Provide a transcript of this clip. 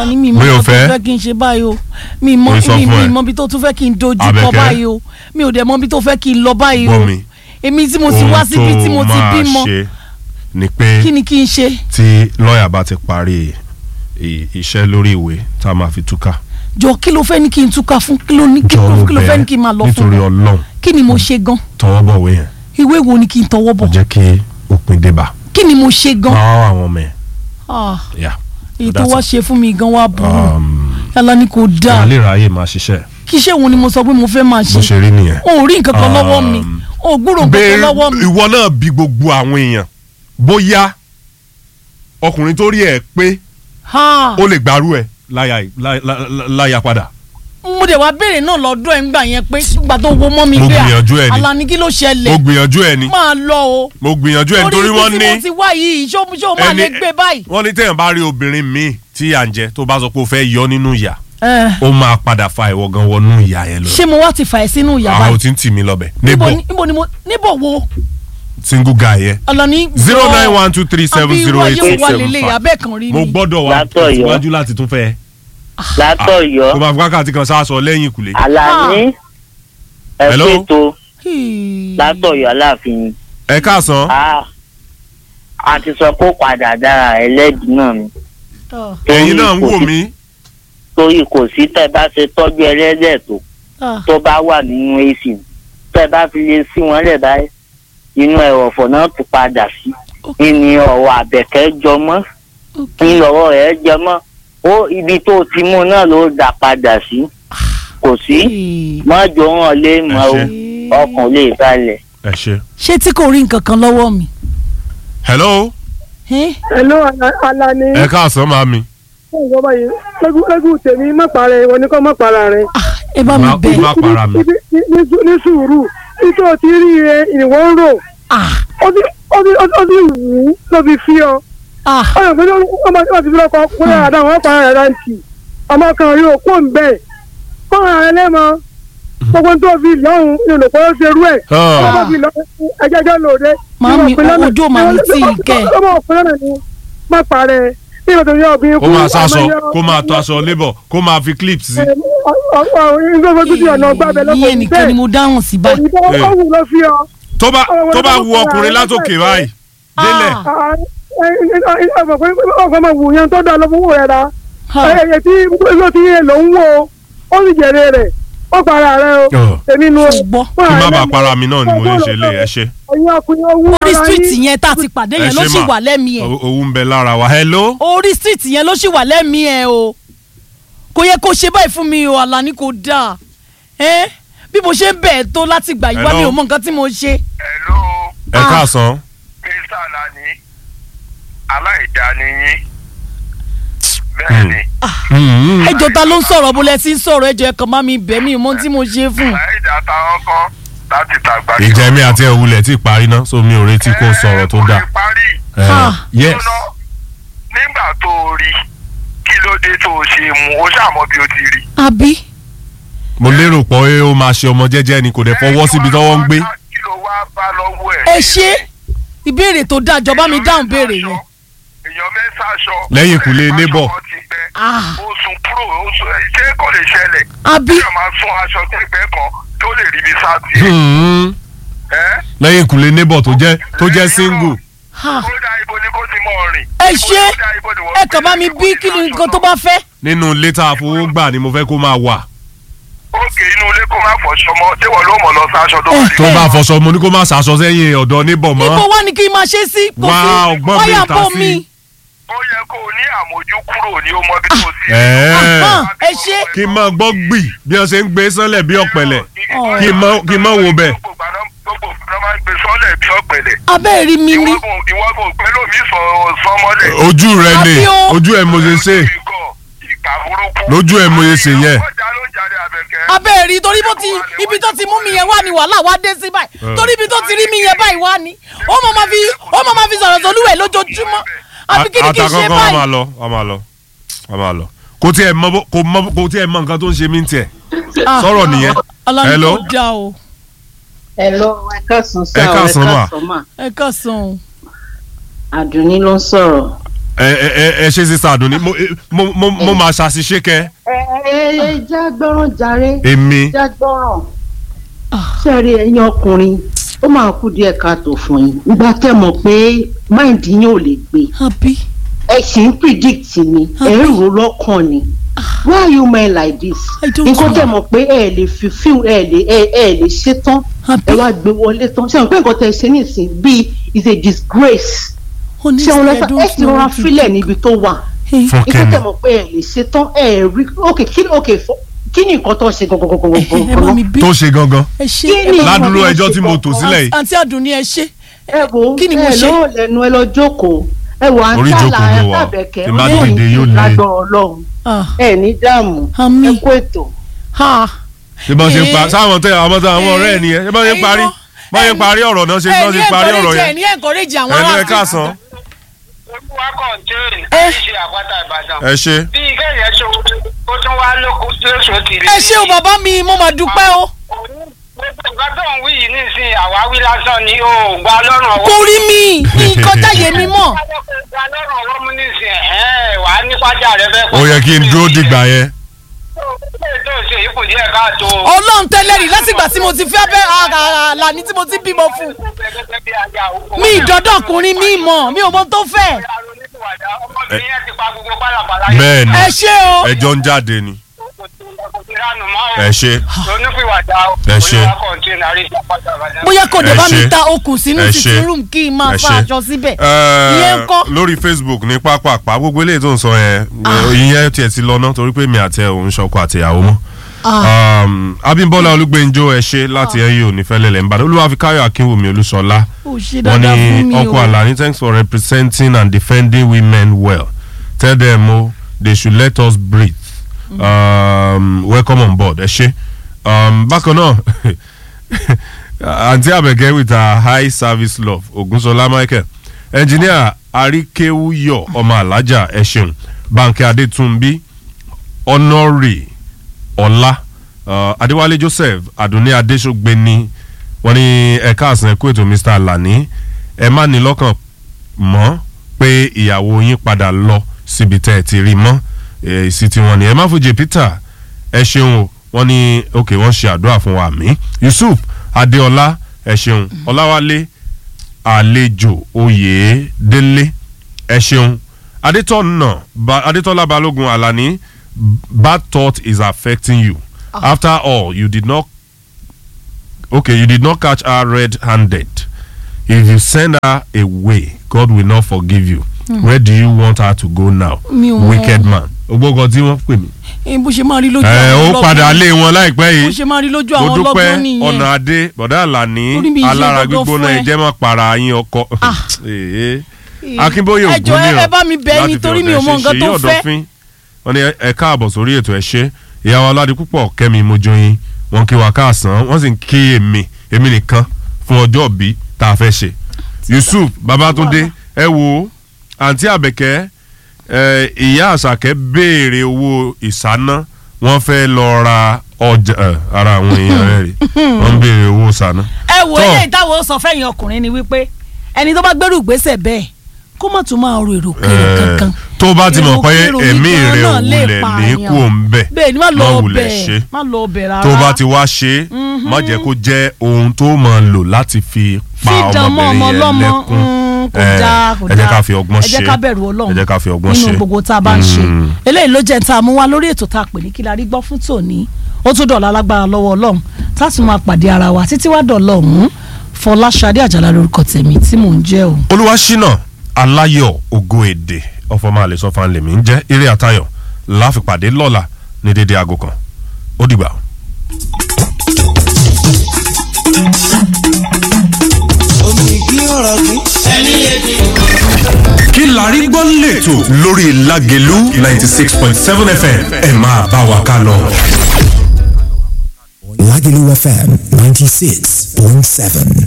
Àlàní mi mọ Mi ò nǹkan tó fẹ́. fẹ́ kí n ṣe báyìí o mi mọ Mo sọ mi fún ẹ. mi mọ ibi tó tún fẹ́ kí n dojú kọ Àbẹ̀kẹ́. báyìí o mi ò dẹ̀ mọ ibi tó fẹ́ kí n lọ báyìí o gbọ́ mi èmi tí mo ti wá síbi tí mo ti bímọ ohun tó máa ṣe ni pé kí ni kí n ṣe tí lọ́ọ̀yà bá ti parí i- iṣẹ́ lórí ìwé tá a máa fi túká jọ kí ló fẹ́ ní kí n túká fún kí ló ní kí jọ̀ọ́ ló mo kí ló fẹ́ bẹ̀ ní kí n máa lọ nítorí fún ọlọ́run kí ni mo ṣe gan tọwọ́ bọ̀wé yẹn ìwé wo ni kí n tọwọ́ kò bọ̀ jẹ́ kí òpin dé bá kí ni mo ṣe gan máa àwọn ọmọ ẹ̀ Ah, yà èyí tó that's wá it. ṣe fún mi gan wá burú Um, Àlàní kò dáa ìyá lè ráyè máa ṣiṣẹ́ kí ṣé òun ni mo sọ pé mo fẹ́ máa bó ṣe ṣe rí nìyẹn. o ò rí nǹkan kan lọ́wọ́ mi Um, o ò gbúrò nǹkan kan Béèrè- lọ́wọ́ mi ìwọ náà bí gbogbo àwọn èèyàn bóyá ọkùnrin tó rí ẹ pé Ha. ó lè gbárù ẹ láyà láyà- láyà- láyà padà. mo dẹ̀ wá béèrè náà lọ́dọ̀ ẹ̀ ńgbà yẹn pé gbà tó wo mọ́ mi Mo pé à, gbìyànjú ẹ̀ ni. Àlàní kí ló mo ṣẹlẹ̀ gbìyànjú ẹ ni máa lọ o mo gbìyànjú ẹ nítorí wọ́n ibi tí mo ní ti wá yìí ṣó ṣó máa lè gbé báyìí. wọ́n ní téèyàn bá rí obìnrin míì tí à ń jẹ tó bá sọ pé ó fẹ́ yọ nínú ìyà Ẹ, ó máa padà fa ìwọ gan wọnú ìyà yẹn lọ. ṣé mo wá ti fà ẹ́ sínú ìyá àwọn ò báyìí tí ń tì mí lọ́bẹ̀ níbo níbo ni- níbo ni mo níbo wo single guy yẹn Àlàní. zero jọ̀ọ́, nine one two three seven àbí zero irú eight ayé six wo wá seven lélẹ̀ five abẹ́ kan rí mo mi. gbọ́dọ̀ wá Látọ̀yọ́. síwájú láti tún fẹ́ látọ̀yọ́ kó máa fi wákàtí kan sáàsọ lẹ́yìn ìkùlé. Àlàní Hello? ẹ̀fẹ́tò Hii. látọ̀yọ́ aláàfin ẹ káàsán a a ti sọ kó padà dára ẹlẹ́dìí náà ni Ah, ẹ̀yin náà ń kò wò sí- mí torí kò sí tẹ́ bá ṣe tọ́jú ẹlẹ́dẹ̀ tó ah. tó bá wà nínú ac tẹ́ bá fi lè sí wọn lẹ̀ báyìí inú ẹ̀rọ̀fọ̀ náà tún padà sí ní ọ̀rọ̀ àbẹ̀kẹ́ jọmọ́ ní ọ̀rọ̀ rẹ̀ jọmọ́ ó ibi tó ti mú náà ló dà padà sí kò sí Hii. mọ́jọ́ hàn lé mọ́ o Hii. ọkàn lè balẹ̀. ẹ ṣe. ṣé tí kò rí nǹkan kan lọ́wọ́ mi. hello Eh? Hello, Ala- Alani. ẹ káàsán màmí. Ṣé báyìí? Lẹ́gùn lẹ́gùn tèmi má para ẹ̀ wọ́n ní kọ́ má para rẹ̀. Ah, ẹ bá mi má bẹ̀. má para mi. Ibi- ní- ní ní sùúrù. Nítorí ti rí ẹ ìwọ ń rò. Ah, Ó ti ó ti ó ti ó ti wù ú ló fi fi ọ. ah. Ọ̀nà pé ọmọ tí wọ́n ti fi lọ́kọ̀ kó yàrá dáhùn wọ́n para rẹ̀ láǹtì. Ọmọ kan rí òkú ń bẹ̀. Kọ́ra rẹ̀ lẹ́mọ. Gbogbo tó fi lọ́hùn ní olùkọ́ ó ṣe rú ẹ̀. Ọmọ tó fi lọ́hùn ẹjẹ́jẹ́ lòde. Màámi, ojú ò máa ní tí ì kẹ́. Ọmọ òpin náà ni má parẹ́. Bí ìbátan yóò bí kó máa sáṣọ kó máa tọ aṣọ labour kó máa fi clips sí. iye nìkan ni mo dáhùn sí báyìí. ọ̀hún ló fi ọ. tó bá tó bá wu ọkùnrin látòkè báyìí délẹ̀ Ah. ọ̀fọ̀ máa wù yẹn tó dá lọ́wọ́ rẹ̀ ra. Ha. ẹ̀yẹ tí ló ti yẹ ló ń wò ó sì jèrè rẹ̀ ó para rẹ̀ o. Ọ̀. èmi nu o. Ṣùgbọ́n. kí má bàa para mi náà ni mo lè ṣe lé ẹ ṣe. ẹ̀yin ọkùnrin owó orí ara street yín. yẹn tá a ti pàdé ẹ yẹn ló ṣe sì mà. wà lẹ́mìí ẹ̀. O- owó ń bẹ lára wa hello. orí street yẹn ló sì wà lẹ́mìí ẹ̀ o kò yẹ kó ṣe báyìí fún mi o Àlàní kò dáa ẹ́ bí mo ṣe ń bẹ̀ ẹ́ tó láti gbà yíwá Hello? mi ò mọ nǹkan tí mo ṣe. Hello, ẹ Ah. káàsán. Mr. Alani, aláìdáni yín. Bẹ́ẹ̀ni, Mm. ẹjọ́ ta ló ń sọ̀rọ̀ bó lẹ ti ń sọ̀rọ̀ ẹjọ́ ẹ kàn má mi bẹ̀ mí ò mọ ohun tí mo ṣe fún. láìdá táwọn kan láti tàgbà. ìjà mi àti ẹ̀wulẹ̀ tí parí ná so mi ò retí kó sọ̀rọ̀ tó dáa. Ẹ parí. Eh, Ah. yes Jóná, Nígbà tó o rí, kí ló dé tó o ṣe mú o ṣàmọ́ bí o ti rí. àbí mo lérò pé ó máa ṣe ọmọ jẹ́jẹ́ ni kò dẹ̀ fọwọ́ síbi tọ́wọ́ ń gbé. Kí ló wá bá lọ́wọ́ ẹ̀? ẹ ṣe ìbéèrè tó dáa jọba mi dáhùn béèrè yẹn. Èèyàn mẹ́sà aṣọ. Lẹ́yìn ìkùlé Aṣọ neighbor. kan ti gbẹ. Ah. Ó sun kúrò, ó sun ṣé kò lè ṣẹlẹ̀? àbí Ṣé máa sún aṣọ tẹ́gbẹ́ kan tó lè rí bí sáà tiẹ̀? Hmm. Ẹ́ lẹ́yìn ìkùlé neighbor tó jẹ́ tó jẹ́ single. ha ó dá ibo ni kò ti mọ rìn. ẹ ṣe Ó dá ibo ni wọ́n ẹ kàn bá mi bí kí ni nǹkan tó bá fẹ́. nínú ilé tá a fowó gbà ni mo fẹ́ kó máa wà. òkè inú ilé kó má fọṣọ mọ́ tí wọ́n ló mọ̀ lọ sáṣọ tó wà tó nínú. bá fọṣọ mo ní kó má ṣàṣọ sẹ́yìn ọ̀dọ̀ neighbor mọ́. ibo wá ni kí n máa ṣe sí. kò Wá sí ọgbọ́n wáyà mi ta bò sí. mí. ó yẹ kó o ní àmójú kúrò ní o mọ bí tó sí. Ẹ̀ẹ́. Ahán, ẹ ṣe. kí n máa gbọ́ gbì bí wọ́n ṣe ń gbé sánlẹ̀ bí ọ̀pẹ̀lẹ̀ Ọ̀. kí n má- kí n má wo bẹ̀. gbogbo ìgbà náà- gbogbo ìgbà náà máa ń gbé sọ́lẹ̀ bí ọ̀pẹ̀lẹ̀. abẹ́ rí mi ní. ìwọ́gùn ìwọ́gùn pẹ̀lú mi sọ sọmọlẹ̀. ojú rẹ ni Àbí o. ojú ẹ mo ṣe ṣe ìkà burúkú. Lójú ẹ̀ mo ṣe ṣe yẹn. ọjà ló ń jáde àbẹ̀kẹ́. abẹ́ rí torí bó ti ibi tó ti mú mi yẹn wá ni wàhálà wá dé sí báyìí torí ibi tó ti rí mi yẹn báyìí wá ni ó mọ̀ máa fi ó mọ̀ máa fi sọ̀rọ̀ sọ̀lúwẹ̀ lójoojúmọ́ àbí kí ni kí n ṣe àtàkọ́kọ́ a máa báyìí. lọ a máa lọ a máa lọ kò tiẹ̀ mọ bó- kò mọ kò tiẹ̀ mọ nǹkan tó ń ṣe mí tiẹ̀ Ah, sọ̀rọ̀ nìyẹn Ọlọ́run Hello? kò dá o Hello, ẹ káàsán Ẹ sá o, káàsán mà. mà. ẹ kàn sàn o. Àdùnní ló ń sọ̀rọ̀ ẹ ẹ ẹ ẹ ṣe sísá àdùnní mo mo mo mo máa ṣàṣìṣe kẹ ẹ ẹ ẹ já gbọ́ràn jàre èmi já gbọ́ràn sẹ́ẹ̀rì ẹ̀yin ọkùnrin ó máa kú díẹ̀ káàtó fún yín nígbà tẹ́ mọ̀ pé máìndì yín ò lè gbé àbí ẹ sì ń predict ni ẹ ń rò lọ́kàn ni why are you men like this I don't nǹkan know. tẹ́ mọ̀ pé ẹ lè fi fíìmù ẹ lè ẹ ẹ lè ṣe tán Àbí? ẹ wá gbé wọlé tán ṣé àwọn pé nǹkan tẹ́ ṣe nísìn bíi is a disgrace ṣé wọn lọ sọ ẹ ti rọra fílẹ̀ níbi tó wà fún nǹkan kẹ́mi tẹ́ mọ̀ pé ẹ lè ṣe tán ẹ rí ok kí ok fọ- kí ni nǹkan tó ṣe ẹ bá gangan mi bí tó ṣe gangan ẹ ṣe Kí ẹ ni- bá- ládùúró ẹjọ́ tí mo tò sílẹ̀ yìí àǹtí àdùnní ẹ ṣe ẹ wo Kí ni mo ẹ ṣe? lọ́wọ́ lẹ́nu ẹ lọ jókòó ẹ wọ Orí àǹtí ìjókòó àlà ló ẹ wà. tàbẹ̀kẹ́ Tí n bá olóyìn dìde yóò le. lágbọ̀n ọlọ́run Ah, ẹ ní dààmú Àmín. ẹ kó ètò. ha ṣé bọ́n ṣe ń pa Eh. sáwọn tẹ àwọn tẹ àwọn ọ̀rẹ́ ẹ̀ nìyẹn ṣé bọ́n ṣe ń Ẹ̀yin parí kọ́. bọ́n ṣe ń parí ọ̀rọ̀ náà ṣe bọ́n ṣe parí ọ̀rọ̀ ẹ yẹn ní encourage àwọn ẹ̀ ló ẹ ará káàsán olúwa kọ̀ǹtẹ́ẹ̀nì Eh. kì í ṣe àpáta ìbàdàn. ẹ ṣe bí kẹ́yìn ṣe ó tún wá lóko lóṣù tìrì. ẹ ṣé o bàbá mi mo máa dúpẹ́ o gbogbo nǹkan tó ń wí yìí nísìnyí àwáwí lásán ni ó gba lọ́rùn ọwọ́. kò rí mi nǹkan táyé mi mọ̀ gba lọ́rùn ọwọ́ mú nísìnyí ẹ̀hẹ́n wàá nípájà rẹ fẹ́ ó yẹ kí n dúró dìgbà yẹn ilé tó ṣe yìí kù díẹ̀ káàtó. ọlọ́run tẹ́lẹ̀ rí látìgbà tí mo ti fẹ́ bẹ́ àlàní tí mo ti bímọ fún mi ìdọ́dọ̀ ọkùnrin mi mọ̀ mi ò mọ tó fẹ́ ọmọbìnrin yẹn ti pa gbogbo pálapàla yẹn. bẹ́ẹ̀ ni ẹ ṣé o ẹjọ́ ń jáde ni ẹ ẹ ṣe onípìwàdà Ẹ ṣé. olúwa kọ̀ǹtẹ́ẹ̀nì àríṣà pátá ìbàdàn. bóyá kò dé Ẹ bá mi ṣé. ta okùn sínú Ẹ títí ṣé. rúùmù kí n máa ẹ fa ṣe. aṣọ síbẹ̀ Ẹ, ìyẹn ń kọ́ lórí facebook ní pápápá gbogbo eléyìí tó ń sọ yẹn ìyẹn tiẹ̀ ti lọ náà torí pé mi àti ẹ̀ òun ṣọkọ àtìyàwó mọ́ Um, abimbola olúgbẹ́njọ́ ẹ ṣe láti ẹ̀yìn òní fẹ́lẹ́lẹ̀ ń bàdàn olúwàfíkáyọ̀ akínwùmí olúṣọlá ó ṣe wọ́n dáadáa fún ní mi ọkọ o àlàní thanks for representing and defending women well tell them o they should let us breathe um, welcome on board ẹ ṣe um, bákan náà àǹtí àbẹ̀kẹ́ with her high service love ogunṣọlá michael engineer àríkéwúyọ̀ ọmọ alájà ẹ ṣeun bánkẹ́ adétúnbí honoré ọlá uh, adéwálé joseph adúní adéṣogbeni wọ́n ní ẹ̀ka àsán ẹ̀kú ètò mr alani ẹ má ní lọ́kàn mọ́ pé ìyàwó yín padà lọ síbi tẹ́ ẹ ti rí mọ́ èsì tí wọ́n ní ẹ má fojú peter ẹ ṣeun o wọ́n ní ok wọ́n ṣe àdúrà fún wa mí yusuf adéọlá ẹ ṣeun ọláwálé àlejò oyè délé ẹ ṣeun adétọ́nà ba, adétọ́lá balógun alani bad thought is affecting you after all you did not okay you did not catch her red-handed if you send her away god will not forgive you where do you want her to go now Mi ò mọ. wicked man ogbógan tí wọ́n pè mí. Eh, bó ṣe máa rí lójú ẹ àwọn ó padà lé wọn láìpẹ́ bó yìí ṣe máa rí lójú mo àwọn dúpẹ́ ọlọ́gbọ́n nìyẹn ọ̀nà adé bọ̀dá àlàní Orí mi yìí ṣe alára dandan gbígbóná fún ẹ. ẹ̀jẹ̀ máa para yín ọkọ. Èé. akínbóyè ẹ jọ̀ọ́, ògúnníran ẹ bá mi bẹ̀ ẹ́ nítorí mi ò mọ nǹkan tó fẹ́. wọ́n ní ẹ káàbọ̀ sórí ètò ẹ ṣe ìyàwó aládé púpọ̀ kẹ́mi mojoyin wọ́n kí wa káàsán wọ́n sì ń kí èmi èmi nìkan fún ọjọ́ òbí tá a fẹ́ ṣe yusuf babatunde ẹ wo àǹtí àbẹ̀kẹ́ ẹ, ìyá àṣàkẹ́ béèrè owó ìsáná wọ́n fẹ́ lọ ra ọjà ẹ, ara àwọn èèyàn rẹ̀ rí wọ́n ń béèrè owó ìsáná. ẹ wo Tọ́. eléyìí táwọn sọ fẹ́yìn ọkùnrin ni wípé ẹni tó bá gbẹ́rù gbèsè bẹ́ẹ̀ kó má tún máa ro èrò kéré Eh, kankan tó bá ti mọ̀ pé Èrò kéré ẹ̀mí nìkan rẹ̀ ò náà lè wulẹ̀ ní pààyàn. kú òun bẹ̀ bẹ́ẹ̀ ni má lọ má wulẹ̀ bẹ̀ ṣe má lọ bẹ̀ rárá tó bá ti wá ṣe é má jẹ́ kó jẹ́ ohun tó máa lò láti fi pa fídàn mọ́ ọmọ ọmọbìnrin yẹn ọlọ́mọ lẹ́kún mm, kò Eh, dáa kò ẹ jẹ́ dáa ká fi ọgbọ́n ẹ jẹ́ ṣe ká bẹ̀rù ọlọ́run ẹ jẹ́ ká fi ọgbọ́n ṣe nínú gbogbo tá a bá ń ṣe Mm. eléyìí ló jẹ́ tá a mú wá lórí ètò tá a pè ní kí la rí gbọ́ fún tòní ó tún dọ̀la lágbára lọ́wọ́ ọlọ́run tá a tún máa pàdé ara wa títí wá dọ̀la ọ̀hún fọláṣadé àjàlá lórúkọ tèmi tí mò ń jẹ́ o. olúwaṣínà aláyọ̀ ògo èdè ọ̀fọ̀mọ́ àlè sọ́fà lèmi ń jẹ́ eré àtayọ̀ láfipàdé lọ́la ní dédé aago kan ó dìgbà. kí la rí gbọ́ lẹ́tọ̀ lórí Lágelú ninety six point seven fm ẹ máa bá wa ká lọ. Lagelu FM 96.7.